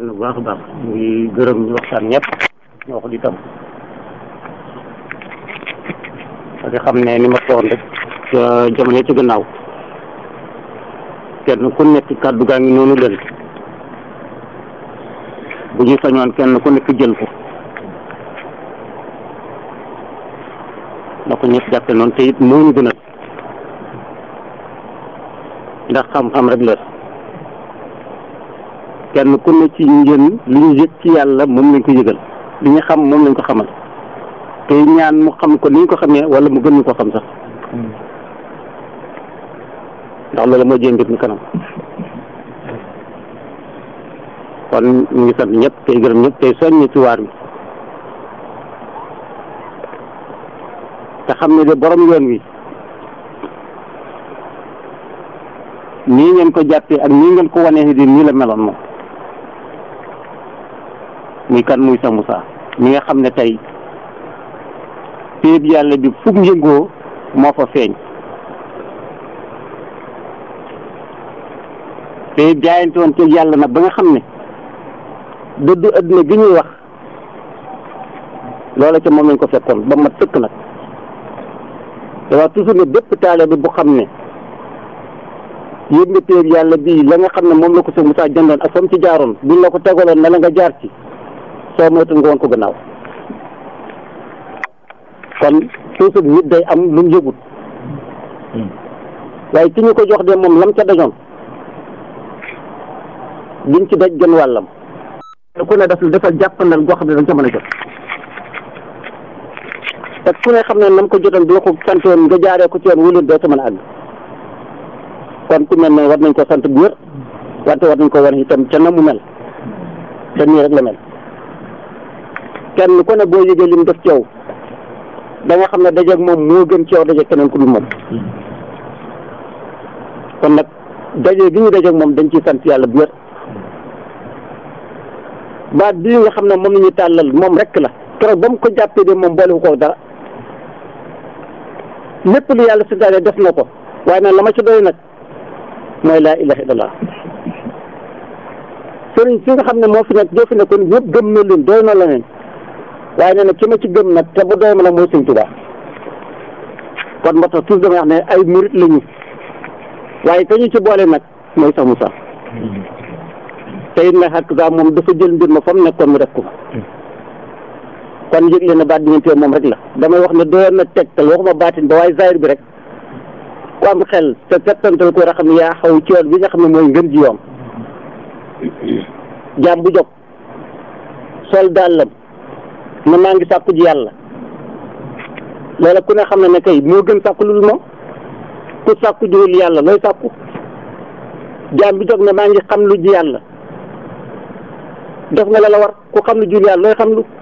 bu baax a baax mu ngi gërëm ñu waxtaan ñëpp ñoo wax di tam parce que xam ne ni ma ko waxoon rek jamono ci gannaaw kenn ku nekk kàddu gaa ngi noonu leen bu ñu sañoon kenn ku nekk jël ko na ko ñëpp jàppe noonu te it moo ñu gënal ndax xam-xam rek la kenn ku ne ci njën li ñu yëg ci yàlla moom lañ ko yëgal li ñu xam moom lañ ko xamal te ñaan mu xam ko ni ñu ko xamee wala mu gën ñu ko xam sax ndax loolu moo jëm mbir mi kanam kon ñu ngi sant ñëpp tey gërëm ñëpp tey soññi ci waar wi te xam ne de borom yoon wi nii ngeen ko jàppee ak nii ngeen ko wanee di nii la meloon moom muy kan muy sa Moussa mi nga xam ne tey péeb yàlla bi fu mu yëngoo moo fa feeñ te jaayante woon ci yàlla nag ba nga xam ne dëddu adduna gi ñuy wax loola ca moom lañ ko fekkoon ba mat sëkk nag te wax toujours ne bépp taale bi bu xam ne yëg nga péeb yàlla bii la nga xam ne moom la ko sa Moussa jëndoon ak fa mu ci jaaroon buñ la ko tegaloon na la nga jaar ci soo moytu nga woon ko gannaaw kon toujours nit day am lu mu yëgut waaye ki ñu ko jox de moom lam ca dajoon liñ ci daj gën wàllam ku ne daf dafa jàppandal goo xam ne dañ ca mën a jot te ku ne xam ne nam ko jotoon bi la ko santoon nga jaaree ko ci yoon wulin doo ca mën a àgg kon ku mel ne war nañ ko sant bu wér wante war nañ ko wane itam ca na mu mel te nii rek la mel kenn ku ne boo yëgee lim def ci yow da nga xam ne dajeeg moom moo gën ci yow dajeeg keneen ku dul moom kon nag daje gi ñu dajeeg moom dañ ciy sant yàlla bu wér baat bii nga xam ne moom la ñuy tàllal moom rek la keroog ba mu ko jàppee de moom boole ko dara lépp lu yàlla santaane def na ko waaye nag la ma ci doy nag mooy laa ilaha illallah sëriñ si nga xam ne moo fi nekk ñoo fi nekkoon ñëpp gëm na leen doy na la leen waaye nee na ki ma ci gëm nag te bu doy ma nag mooy sëñ Tuubaa kon moo tax toujours damay wax ne ay murit lañu waaye ka ñu ci boole nag mooy sax Moussa te it nag xakk moom dafa jël mbir ma fa mu nekkoon mu def ko kon yëg leen ne baat diggante moom rek la damay wax ne doyoon na tegtal waxuma baatin ba waaye zahir bi rek ku am xel te tegtantal ko war a xam ne yaa xaw ci yoon bi nga xam ne mooy ngën ji yoon jaam bu jóg sol dàllam ne maa ngi sàkku ji yàlla loola ku ne xam ne ne kay moo gën sàkku lu dul moom ku sàkku jiwul yàlla looy sàkku jaam bi jóg ne maa ngi xam lu ji yàlla def nga la la war ku xam lu jiwul yàlla looy xam lu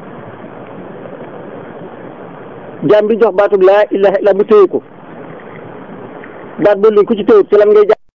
jaam bi jox baatub laa ilaha illa mu téye ko baat ba li ku ci téyut ci lan ngay